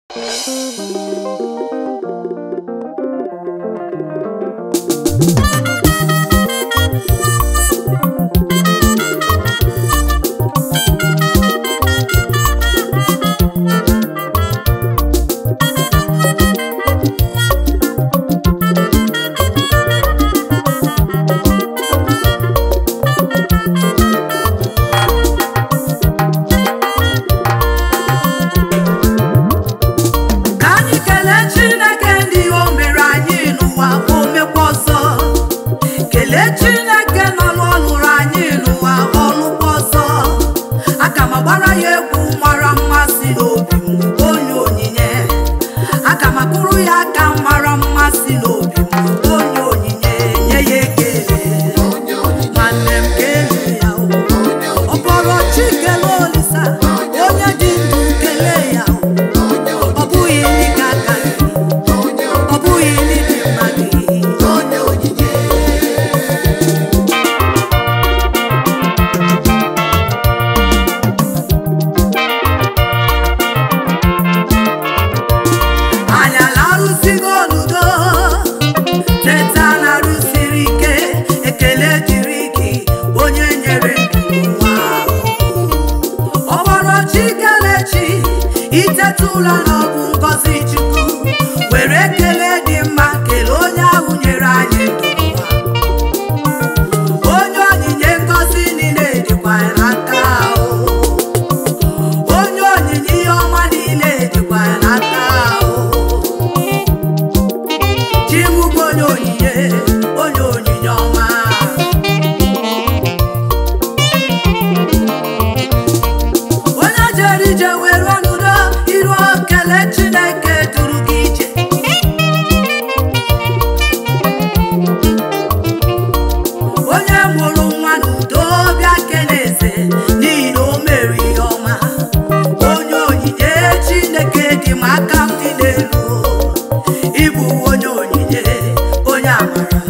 ka anyị kelee chineke ndị o mere anyị n'ụwa o mekwa ọzọ kelee chineke nọ n'ọlụrụ anyị n'ụwa ọlụkwa ọzọ aka m agbara ya egwu mara mmasị n'obi m onye onyinye aka m akụrụ ya aka mara mmasị n'obi m onye onyinye nye ya ekele nwanne m kelee ya o. ọ kpọrọ chikele olisa onye dị ndụ kelee ya o. ọ bụghị dịka aka gị ọ bụghị n'ịdị mma gị onye onyinye anyị alarụsigo n'udo teta na-arụsiri ike ekele dịrị gị onye nyere ndụ n'ụwa ọ kpọrọ chi kelechi iteta ụlọ na ọ bụ ngọzi chukwu were ekele dị mma kelee onye ahụ nyere anyị ndụ n'ụwa onye onyinye ngọzi niile dịkwa ya n'aka o. onye onyinye ihe ọma niile dịkwa ya n'aka o. chi m bụ onye onyinye onye onyinye ọma onye jere ije were ọnụdo iru okele chineke duru gị ije onye mụrụ nwa n'udo bịa kele eze n'ihi na o mere ihe ọma onye onyinye chineke dị m aka m dị n'elu ịbụ onye onyinye onye amara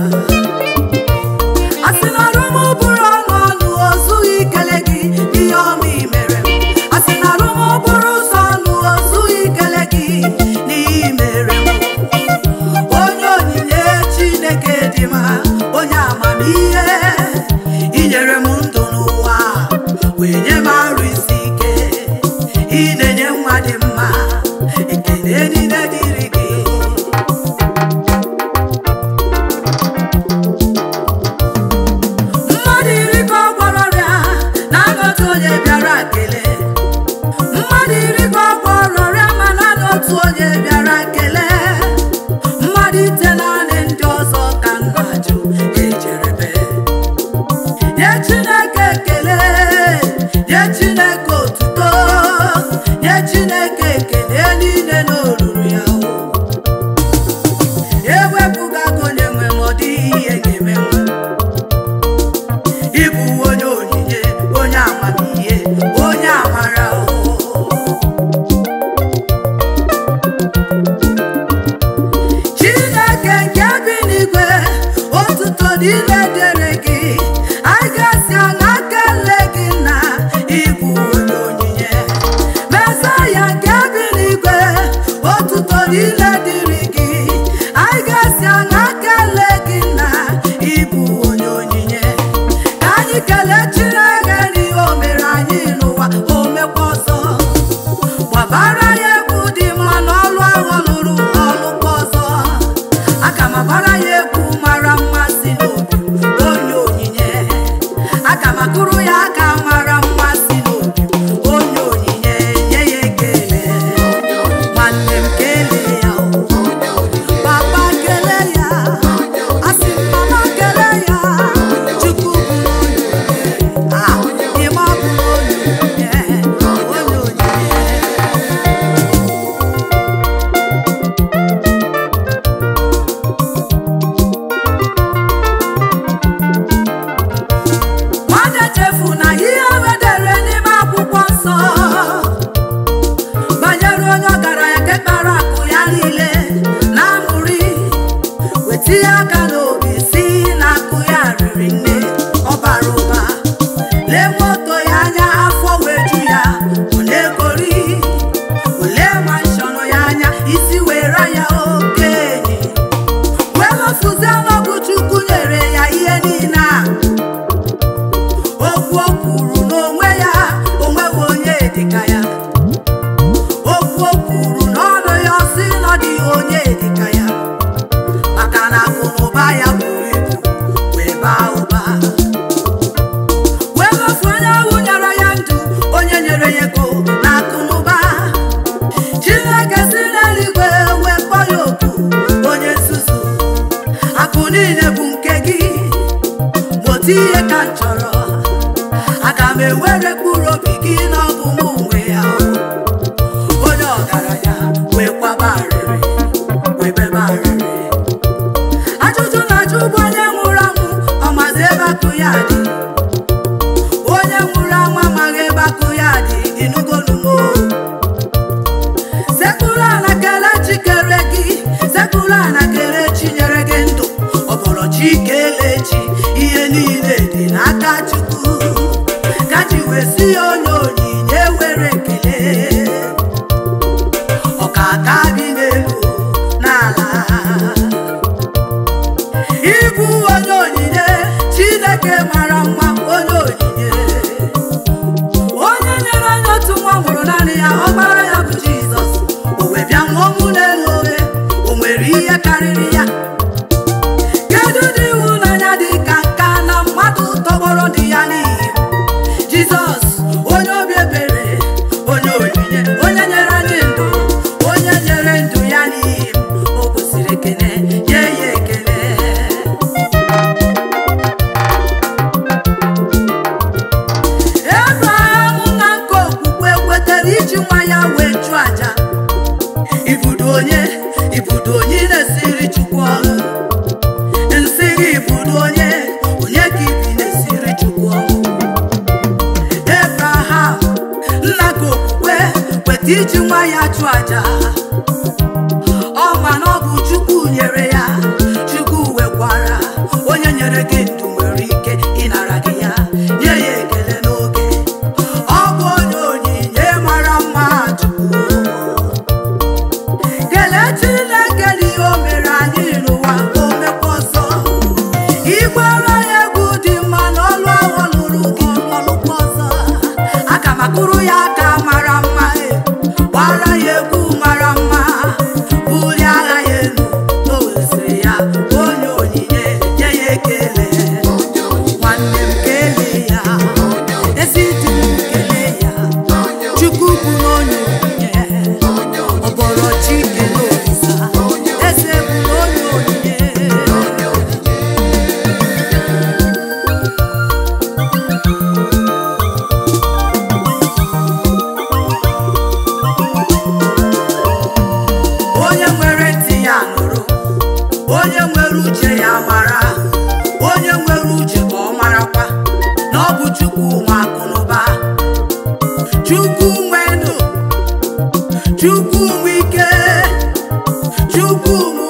a sị na ọrụ m bụrụ ọnụ ọnụ o zughị ikele gị ihe ọma i mere m a sị na ọrụ m bụrụ ụzọ ọnụ o zughị ikele gị n'ihe i mere m onye onyinye chineke dị mma onye amamihe inyere m ndụ n'ụwa wee nye m arụ isi ike ị na-enye nwa dị mma ekele niile dịrị gị mmadụ iri ka ọ gwọrọ ọrịa na-anọ otu onye bịara kelee mmadụ iri ka ọ gwọrọ ọrịa ma na-anọ otu onye bịara kelee mmadụ ite naanị ndị ọzọ ka nna jụ ejerebe nye chineke ekele nye chineke otuto nye chineke ekele niile n'olulu ya o. ewepụga aka onye nwe m ọ dịghị ihe ga-eme m ịbụ onye onyinye onye amamihe onye amara o chineke nke bi n'igwe otuto niile dịrị gị anyị ga-esi aṅa kele gị na ịbụ onye onyinye mesaya nke bi n'igwe otuto niile dịrị gị anyị ga-esi aṅa kele gị na ịbụ onye onyinye ka anyị kelee chineke n'ihe o mere anyị n'ụwa o mekwa ọzọ gbabara ya egwu dị mma n'ọlụ ahụ ọ lụrụ ọlụkwa ọzọ aga m agbara ya egwu mara mmasị n'obi m, onye onyinye aga m agụrụ ya aka mara mmasị n'obi m, onye onyinye nye ya ekele nwanne m kelee ya o. papa kelee ya asị m mama kelee ya chukwu bụ onye onyinye Ah, ịma bụ onye onyinye onye onyinye nwanne chefu na ihe wedere n'ime akwụkwọ nsọ banyere onye ọgaranya nke kpara akụ ya niile na amụrị wetinye aka n'obi si na akụ ya riri nne ọ bara ụba lee moto ya anya afọ wee ju ya ọ na-egori ole manshọn ya niile bụ nke gị otu ihe ka m chọrọ aga m ewere mkpụrụ obi gị n'ọbụ m onwe ya onye ọgaranya wee kwaba arịrị wee bebe arịrị ajụjụ na-ajụ bụ onye nwụrụ anwụ ọmazi ebe akụ ya dị onye nwụrụ anwụ amaghị ebe akụ ya dị ịnụgonumo sekpụrụ ala kele chi kere gị sekpụrụ ala kele chi nyere gị ndụ ọbọrọ chi kele chi ihe niile dị n'aka chukwu ka chi wee si ya onye onyinye were ekele ọka aka bi n'elu n'ala ịbụ onye onyinye chineke mara mma onye onyinye onye nyere anyị otu nwa mụrụ naanị ya ọkpara ya bụ jizọs o wee bịa nwụọ ọnwụ n'elu obe o nwere ihe karịrị ya kedu dị ịhụnanya dị ka nka na mmadụ tọgbọrọ dị ya n'ihi jizọs onye obi ebere onye onyinye onye nyere anyị ndụ onye nyere ndụ ya n'ihi m o kwesịrị ekele nye ya ekele Ebraham na nke okwukwe kwetara iji nwa ya wee chụọ aja ibudo onye ibudo onye na-esiri chukwu ọrụ nsị gị ibudo onye onye ka ibi na-esiri chukwu ọrụ Ebraham nna nke okwukwe kweta iji nwa ya chụọ aja ọ ma na ọ bụ chukwu nyere ya chukwu wekwara onye nyere gị ndụ nwere ike ịnara gị ya nye ya ekele n'oge ọ bụ onye onyinye mara mma chukwu kelee chineke n'ihe o mere anyị n'ụwa ka o mekwa ọzọ igbara ya egwu dị mma na ọlụ ahụ lụrụ gị ọlụkwa ọzọ aka m akụrụ ya aka mara mma e, gbara ya egwu mara mma bulie agha ya elu o weziri ya onye onyinye nye ya ekele nwanne m kelee ya ezi di m kelee ya chukwu bụ n'onye onyinye ọbọrọ chi kele olisa eze bụ n'onye onyinye onye nwere ntị ya nụrụ onye nwere uche ya mara onye nwere uche ka ọ marakwa na ọ bụ chukwu nwe akụnụba chukwu nwe ndụ chukwu nwe ike chukwu nwe